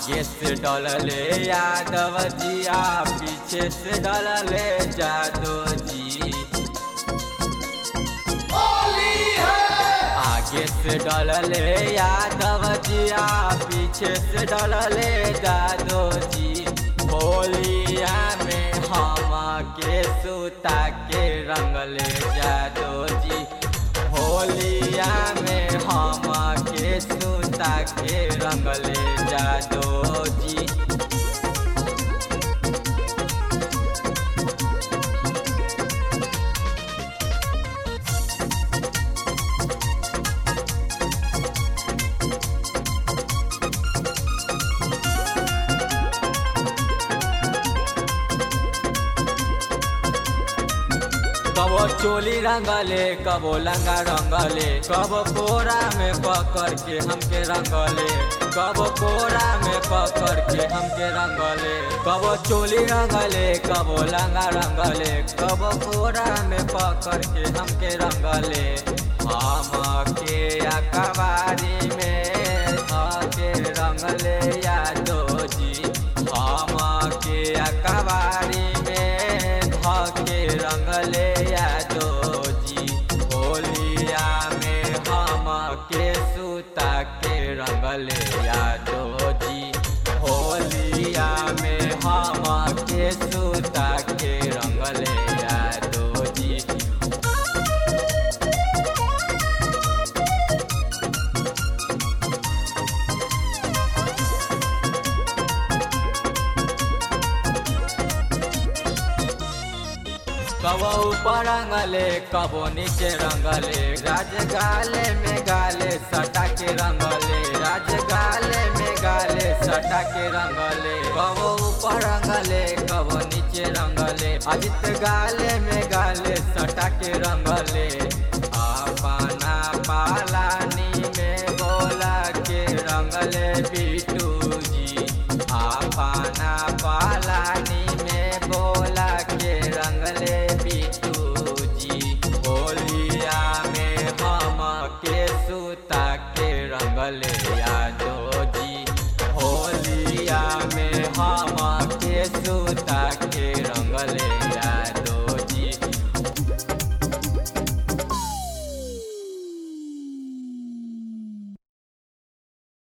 आगे से डलले यादव जिया पीछे से डलले जादव जी आगे से डलले यादव जिया पीछे से डलले जादव जी होलिया में हम के सुता के रंगले जादव जी होलिया में हम के सुता के रंगले जादव जी कबो चोली रंगले कबो लंगा रंगले कबो कोरा में पकड़ के हमके रंगले कबो कोरा में पकड़ के हमके रंगले कबो चोली रंगले कबो लंगा रंगले कबो कोरा में पकड़ के हमके रंगले हम के अखबारी में धके रंगले यादो जी हम के अखबारी में धके रंगले यादो जी होलिया में हम के सुता के रंगले यादो जी होलिया में हम के सुता के रंगले यादो जी कबो ऊपर रंगले कबो नीचे रंगले राज गाले में गाले सटा के रंगले राज गाले में गाले सटा के रंगले कबो ऊपर रंगले कबो नीचे रंगले अजित गाले में गाले सटा के रंगले अपना पालानी में बोला के रंगले बिटू जी अपना पालानी में बोला के रंगले बिटू जी होलिया में हम के सुता के रंगले